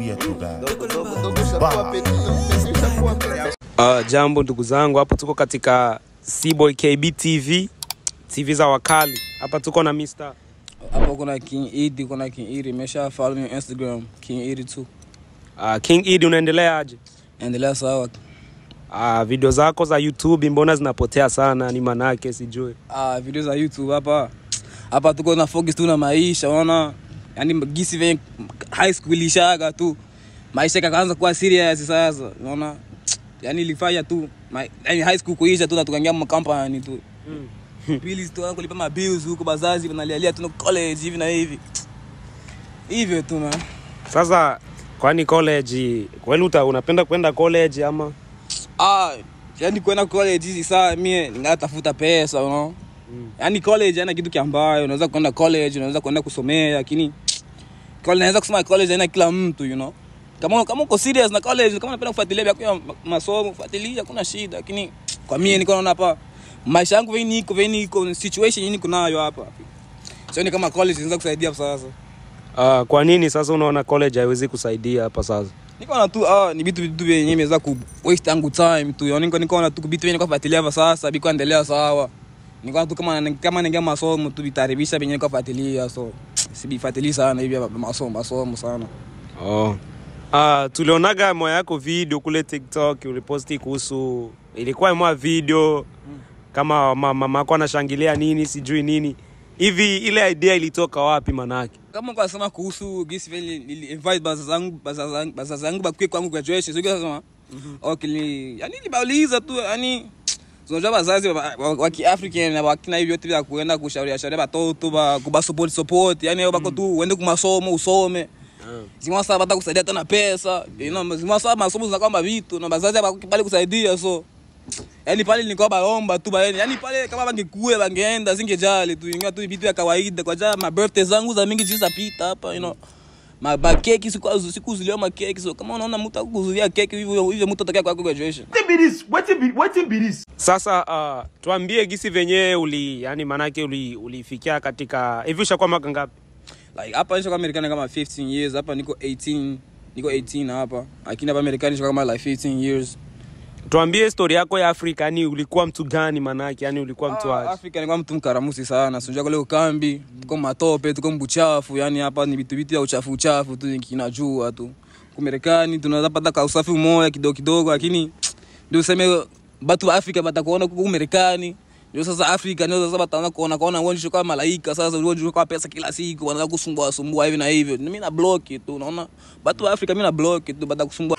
tuambie tu guys. Uh, jambo ndugu zangu, hapo tuko katika Cboy KB TV, TV za wakali. Hapa tuko na Mr. hapo kuna king idi kuna king idi mesha follow me on instagram king idi tu Uh, King Idi, unaendelea aje? endelea sawa Uh, video zako za YouTube mbona zinapotea sana? Ni manake sijui. ah, video za youtube hapa hapa tuko na focus tu na maisha unaona yani gisi venye high school ilishaga tu maisha kakaanza kuwa serious sasa unaona yani ilifanya tu ma, yani high school kuisha tu na tukaingia makampani tu pili tu kulipa mabills huko bazazi wanalialia tu na college hivi na hivi hivyo tu man Sasa kwani college kweli uta unapenda kwenda college ama? ah yani kwenda college hizi saa mie ningatafuta pesa you know? mm. yani college haina kitu kiambayo unaweza kwenda college unaweza kwenda kusomea lakini college naweza kusema college haina kila mtu you know kama kama uko serious na college kama unapenda kufuatilia vya kwa masomo fuatilia hakuna shida lakini kwa mie niko naona hapa maisha yangu veni niko veni niko situation niko nayo hapa sioni kama college inaweza kusaidia sasa Uh, kwa nini sasa unaona college haiwezi kusaidia hapa sasa? nikaona tu ah, ni vitu vitu vyenye imeweza ku waste yangu time tu yani niko nikaona tu vitu vyenye kwa fuatilia hapa sasa biko endelea sawa nikaona tu kama kama ningia masomo tu vitaribisha vyenye kwa fuatilia so sibifuatilii sana hivi hapa masomo masomo sana Oh. Uh, tulionaga moya yako video kule TikTok uliposti kuhusu ilikuwa mwa video kama ma- mama yako anashangilia nini sijui nini hivi, ile idea ilitoka wapi manake? kama kwa sema kuhusu gisi vile nili invite baza zangu baza zangu baza zangu bakwe kwangu graduation sio sema okay ni yani nibauliza tu yani unajua wazazi wa, wa, wa kiafrican na wakina hivyo yote vya kuenda kushauria shauria watoto ba kuba support support yani wao bako tu uende kumasomo usome zima sasa bata kusaidia tena pesa you know zima sasa masomo zinakuwa kama vitu na bazazi bakubali kusaidia so yani pale nilikuwa baomba tu baeni yani pale kama bangekuwe bangeenda singejali tu ingawa tu vitu vya kawaida kwa jaa ma birthday zangu za mingi zilizopita hapa you know ma ba keki siku sikuzuliwa ma keki so kama unaona mtu akuzulia keki hivyo hivyo mtu atakaye kwa graduation Sasa uh, tuambie gisi venyewe uli yani manake uli ulifikia katika hivi ushakuwa mwaka ngapi? like hapa nisha kama Marekani kama 15 years hapa niko 18 niko 18 hapa lakini hapa Marekani nisha kama like 15 years Tuambie historia yako ya Afrika, yani ulikuwa mtu gani manake, yani ulikuwa mtu Ah, aje? Afrika nilikuwa mtu mkaramusi sana. Sinjua kule ukambi, tuko matope, tuko mbuchafu, yani hapa ni vitu vitu ya uchafu uchafu tu kinajua tu. Kwa Marekani tunaweza pata ka usafi mmoja kidogo kidogo lakini ndio useme watu wa Afrika batakuona huko Marekani. Ndio sasa Afrika ndio sasa bataanza kuona kuona wewe kama malaika sasa wewe kwa pesa kila siku wanaanza kusumbua sumbua hivi na hivyo. Mimi na block tu unaona. Watu wa Afrika mimi na block tu bata kusumbua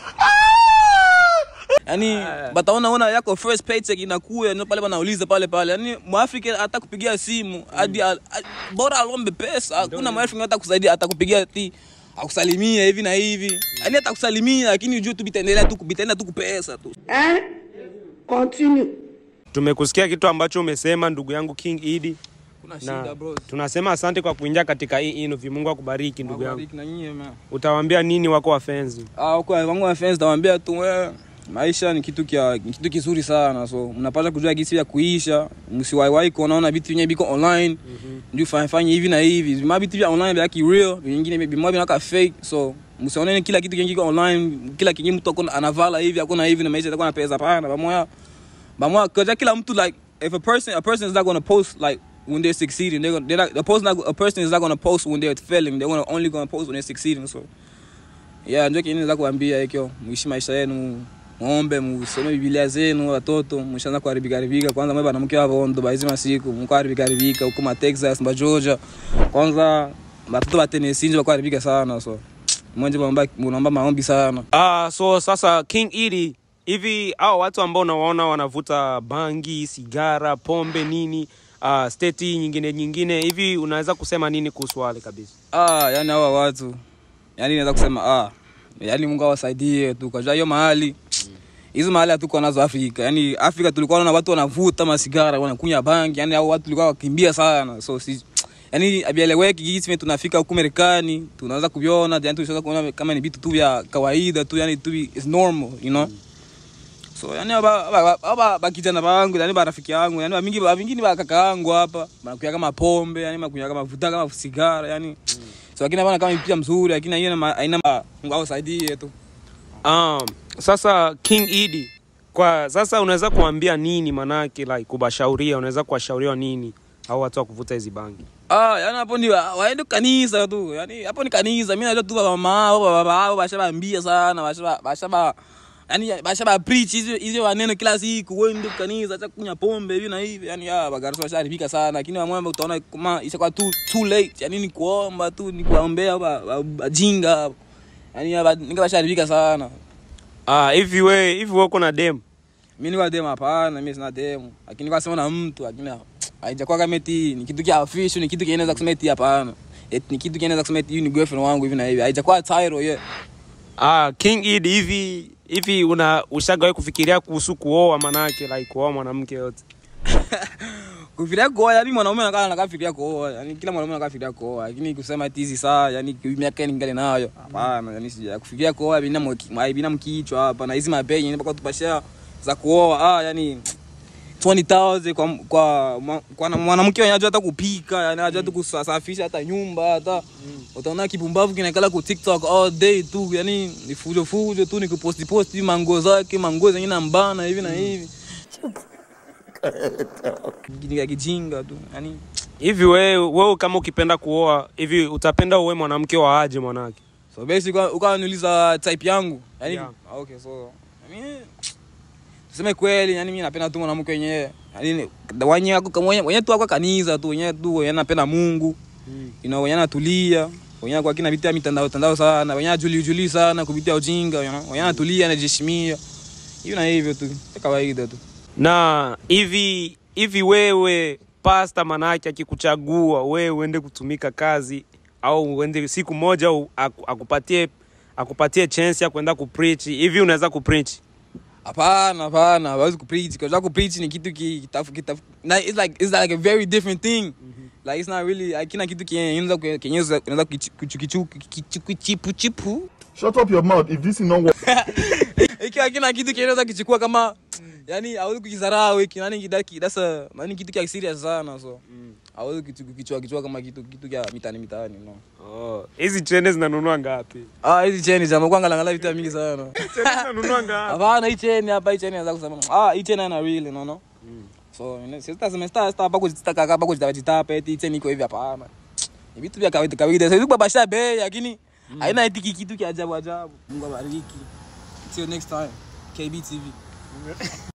yani bataona ona yako first paycheck inakuya ndio pale wanauliza pale pale yani mwafrika hata kupigia simu hadi al- a- bora alombe pesa hakuna mwafrika hata kusaidia atakupigia ti akusalimia hivi na hivi yani atakusalimia lakini ujue tu bitaendelea tu bitaenda tu kupesa tu Hein Continue. Tumekusikia kitu ambacho umesema ndugu yangu King Idi, kuna na shida bro tunasema asante kwa kuingia katika hii interview. Mungu akubariki ndugu yangu. Wabariki na nyie man Utawaambia nini wako wapenzi? ah kwa wangu wa fans tawaambia tu wewe maisha ni kitu kia, ni kitu kizuri sana so mnapaswa kujua gisi ya kuisha msiwaiwai kuonaona vitu vyenye biko online ndio fanya fanya hivi na hivi vima vitu vya online vya real vingine vimoja vinaka fake so msione kila kitu kingi kiko online kila kingi mtu akona anavala hivi akona hivi na maisha yatakuwa na pesa pana pamoja pamoja kwa kila mtu like if a person a person is not going to post like when they're succeeding they're gonna, they're not, a person not, a person is not going to post when they're failing they're gonna, only going to post when they're succeeding so yeah ndio kile naweza kuambia hikyo muishi maisha yenu muombe musome biblia zenu watoto mshaanza kuharibika haribika kwanza mwe banamke wavondo baizi masiku mko haribika haribika huko ma Texas ma Georgia kwanza watoto wa Tennessee ndio wako haribika sana so mwenje muomba muomba maombi sana Ah, so sasa King Idi, hivi hao watu ambao unawaona wanavuta bangi, sigara, pombe nini, uh, steti nyingine nyingine, hivi unaweza kusema nini kuhusu wale kabisa? ah yani hawa watu yani naweza kusema ah yani Mungu awasaidie tu kwa hiyo mahali hizo mahali hatuko nazo Afrika. Yani Afrika tulikuwa na watu wanavuta masigara, wanakunywa bangi, yani hao watu tulikuwa wakimbia sana. So si yani abieleweki gisi vile tunafika huku Marekani, tunaanza kuviona, yani tunaweza kuona kama ni vitu tu vya kawaida tu, yani tu is normal, you know. So yani aba aba aba bakijana bangu, yani barafiki yangu, yani mingi mingi ba kaka yangu hapa, banakuya kama pombe, yani bakunya kama vuta kama sigara, yani so lakini bana kama picha mzuri lakini haina ma- haina ma- Mungu ausaidie tu um, sasa king idi kwa sasa unaweza kuambia nini manake like kubashauria unaweza kuwashauria nini au watu wa kuvuta hizi bangi Ah, yani hapo ni wa- waende kanisa tu. Yani hapo ni kanisa. Mimi najua tu baba mama au baba wao bashabaambia sana, bashaba bashaba yani bashaba preach hizo hizo maneno kila siku wewe ndio kanisa acha kunywa pombe hivi na hivi. Yani ah bagarasa basharibika sana lakini wamwamba utaona kama ishakuwa too too late. Yani ni kuomba tu ni kuombea ba- ba- bajinga. Yani aba ninga basharibika sana. Ah, hivi we hivi wewe uko na dem Mimi ni wa demu hapana, mimi sina demu. Lakini kwa sema na mtu lakini haijakuwa kama eti ni kitu kia official, ni kitu kinaweza kusema eti hapana. Eti ni kitu kinaweza kusema eti huyu ni girlfriend wangu hivi na hivi. Haijakuwa title yet. ah, king idi hivi hivi una ushagawahi kufikiria kuhusu kuoa manake like kuoa mwanamke yote Kufikiria kuoa, yani mwanaume anakaa anakafikiria kuoa. Yani kila mwanaume anakafikiria kuoa. Lakini kusema eti hizi saa, yani miaka ningali nayo. Hapana, yani sija kufikiria kuoa bina mki, bina mkichwa hapa na hizi mapenzi ni mpaka tupashia za kuoa. Ah, yani 20000 kwa kwa mwa- kwa na- mwanamke anajua hata kupika, yani anajua tu kusafisha hata nyumba hata utaona kipumbavu kinakala ku TikTok all day tu, yani ni fujo fujo tu ni kuposti posti mango zake, mango zenye nambana hivi na hivi. Kijinga kijinga tu. Yani hivi wewe wewe kama ukipenda kuoa hivi utapenda uwe mwanamke wa aje mwanake so basically uka- ukawa niuliza type yangu. Yani Yeah. ah, okay so mimi tuseme kweli, yani mimi napenda tu mwanamke wenyewe. Yani wenyewe wako kama wenyewe tu wako kanisa tu, wenyewe tu wenyewe napenda Mungu. you know, wenye anatulia wenye kwa kina vitia mitandao tandao sana wenye ajuli juli sana kupitia ujinga you know, wenye anatulia anajiheshimia hivi na hivyo tu ya kawaida tu na hivi hivi wewe pasta manake akikuchagua wewe uende kutumika kazi au uende siku moja u- aku- akupatie akupatie chance ya kwenda kupreach hivi unaweza kupreach hapana hapana hawezi kupreach kwa sababu kupreach ni kitu ki- kitafu kitafu na it's like it's like a very different thing like it's not really hakina kitu kenye unaweza kenye unaweza kuchipu chipu chipu Shut up your mouth if this is not work. iki hakina kitu kinaweza kichukua kama yani hawezi kukizarau hiki nani kidaki dasa nani kitu kia serious sana so hawezi kitu kichwa kichwa kama kitu kitu kia mitani mitani no Oh, hizi chene zinanunua ngapi ah hizi cheni za mkwanga ngala vitu mingi sana chene zinanunua ngapi hapana hii cheni hapa hii cheni naweza kusema ah hii cheni ana real no no so sasa semester sasa hapa kujitaka hapa kujitapa eti hii cheni iko hivi hapana ni vitu vya kawaida kawaida sasa kwa basha bei lakini haina eti kitu kia ajabu ajabu Mungu abariki till next time KB TV